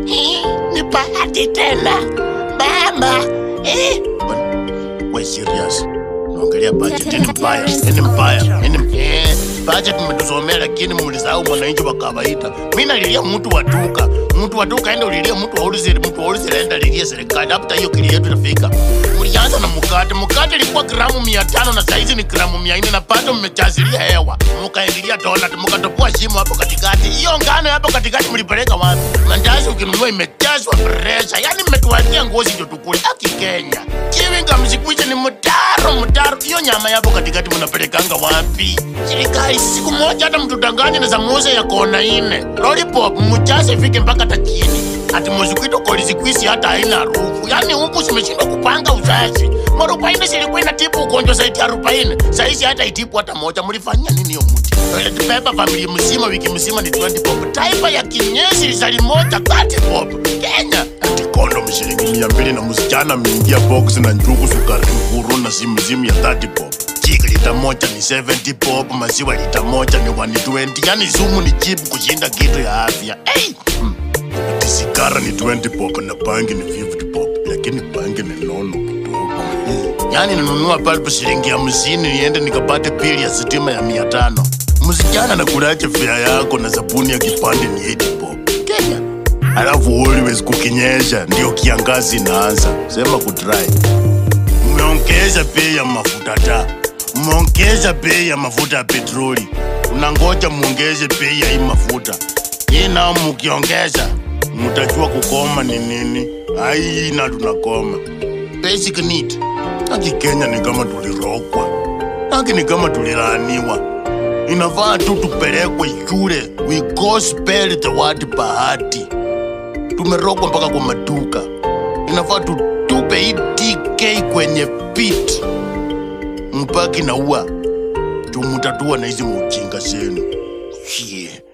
Hii, ni bahati tena mama. Eh, we serious naongelea budget ni mbaya ni mbaya ni eh, budget mmetusomea lakini mlisahau mwananchi wa kawaida mi nalilia mtu wa duka mtu wa duka enda ulilie mtu wa wholesale mtu wa wholesale enda lilie serikali hata hiyo kili yetu itafika mlianza na mkate mkate ilikuwa gramu mia tano na saizi ni gramu mia nne na bado mmechazilia hewa mkaingilia donut mkatopoa shimo hapo katikati hiyo ngano hapo katikati mlipeleka wapi mandazi ukinunua imejazwa presha yani mmetuachia ngozi ndio tukule aki kenya kiwinga msikuiche ni mtaro mtaro hiyo nyama yapo katikati mnapelekanga wapi serikali siku moja hata mtudanganye na samosa ya kona ine lollipop mjaze ifike mpaka hata chini ati mosquito kolisikwisi hata haina harufu yani huku zimeshindwa kupanga uzazi marubaini silikuwa inatibu ugonjwa zaidi ya arobaini sahizi hata itibu hata moja mlifanyia nini hiyo mti toilet paper familia mzima wiki mzima ni 20 bob taifa ya kinyesi lisali moja 30 bob kenya ati kondom shilingi mia mbili na msichana ameingia box na njugu sukari nguru na simu simu ya 30 bob Jiki lita moja ni 70 bob, maziwa lita moja ni 120. Yani sumu ni cheap kushinda kitu ya afya. Hey! Hmm. Ati sigara ni 20 bob na bangi ni 50 bob, lakini bangi ni nono kidogo. Hmm. Yani ninunua balbu shilingi hamsini niende nikapate pili ya sitima ya mia tano. Msichana nakulaje fea yako na sabuni ya kipande ni 8 bob. Kenya. Alafu always kukinyesha ndio kiangazi inaanza. Sema kudry. Mmeongeza bei ya mafuta taa, mmeongeza bei ya mafuta ya petroli, unangoja muongeze bei ya hii mafuta hii, nao mukiongeza mutajua kukoma ni nini. Ai, na tunakoma basic need. Haki Kenya ni kama tulirogwa, haki ni kama tulilaaniwa. Inafaa tu tupelekwe shule, we gospel the word bahati. Tumerogwa mpaka kwa maduka, inafaa tutupe hii TK kwenye pit mpaki na ua tumutatua na hizi mujinga zenu. Yeah.